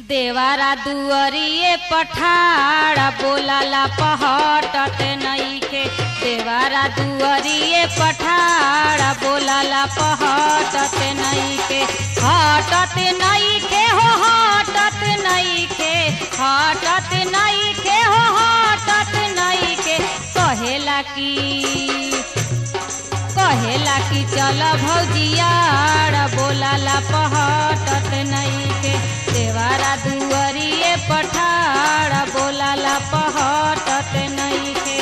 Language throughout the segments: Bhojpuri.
देवारा दुअरिए पठाड़ा बोलाला पहटत नईखे देवारा दुअरिए पठाड़ा बोलाला पहटत नईखे हटत नईखे हो हटत नईखे हटत नईखे हो हटत नईखे कहेला की कहेला कि चल भौजियाड़ बोलाला पहटत नईखे देवारा दुअरिए पठाड़ बोलाला पहटत नईखे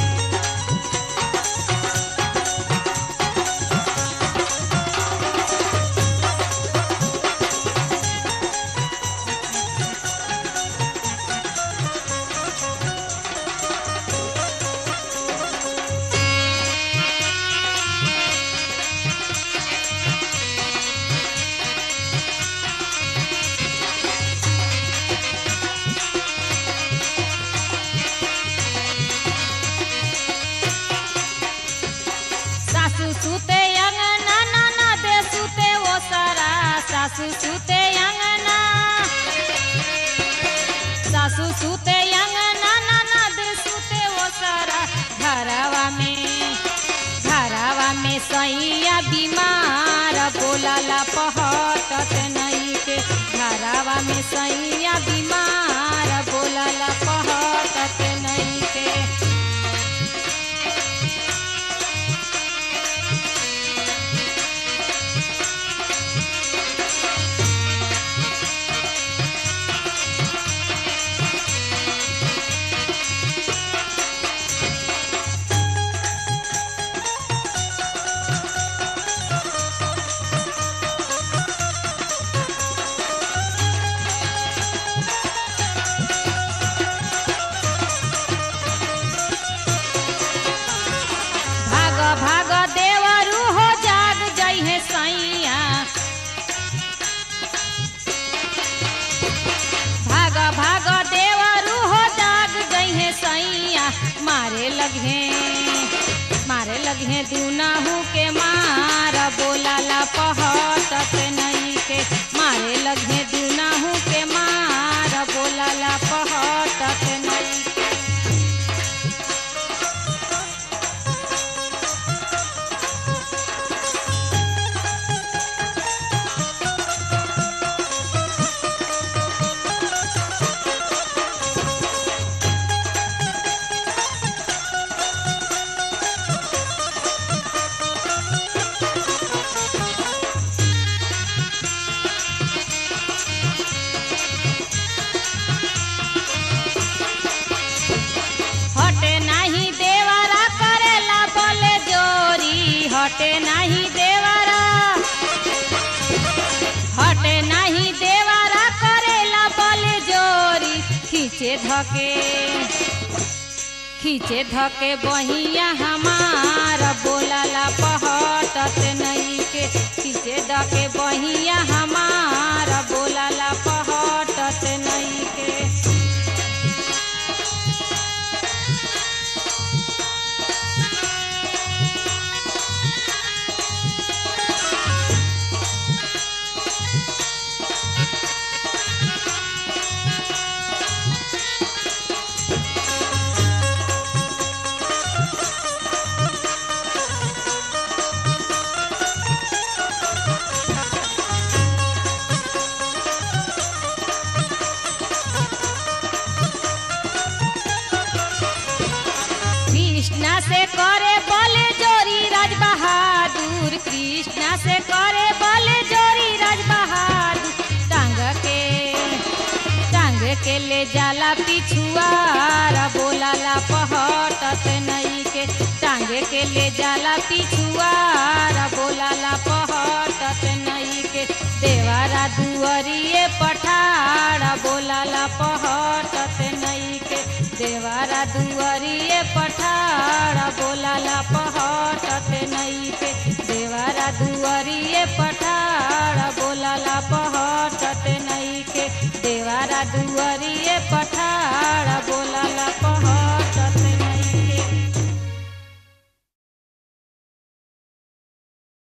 सासू सुते अंगना नाना दे सुते वो सारा सासू सुते अंगना सासू सुते अंगना नाना दे सुते वो सारा घरवा में घरवा में सैया बीमार बोलाला पहटत नहीं के घरवा में सैया बीमार बोलाला पहटत नहीं के भाग भाग देवरू हो जाग जइहे सैया भाग भाग देवरू हो जाग जइहे सैया मारे लगे मारे लगे दुनाहू के मार बोलाला पहटत नहीं के मारे लगे दुनाहू के मार बोलाला पहटत नहीं के हटे नाही देवारा करेला बोले जोरी हटे नाही देवारा हटे नाही देवारा करेला बोले जोरी खींचे धके खींचे धके बहिया हमार बोलाला पहटत नहीं के खींचे धके बहिया हमार बोलाला पहटत नहीं के कृष्णा से करे बले जोरी राज बहादुर कृष्णा से करे बले जोरी राज बहादुर टांग के टांग के ले जाला पिछुआर बोलाला पहटत नहीं के टांग के ले जाला पिछुआर बोलाला पहटत नहीं के देवारा दुअरिए पठाड़ा बोलाला पहटत नहीं के देवारा दुअरिए पठाड़ा बोलाला पहटत नहीं के देवारा दुअरिए पठाड़ा बोलाला पहटत नहीं के देवारा दुअरिए पठाड़ा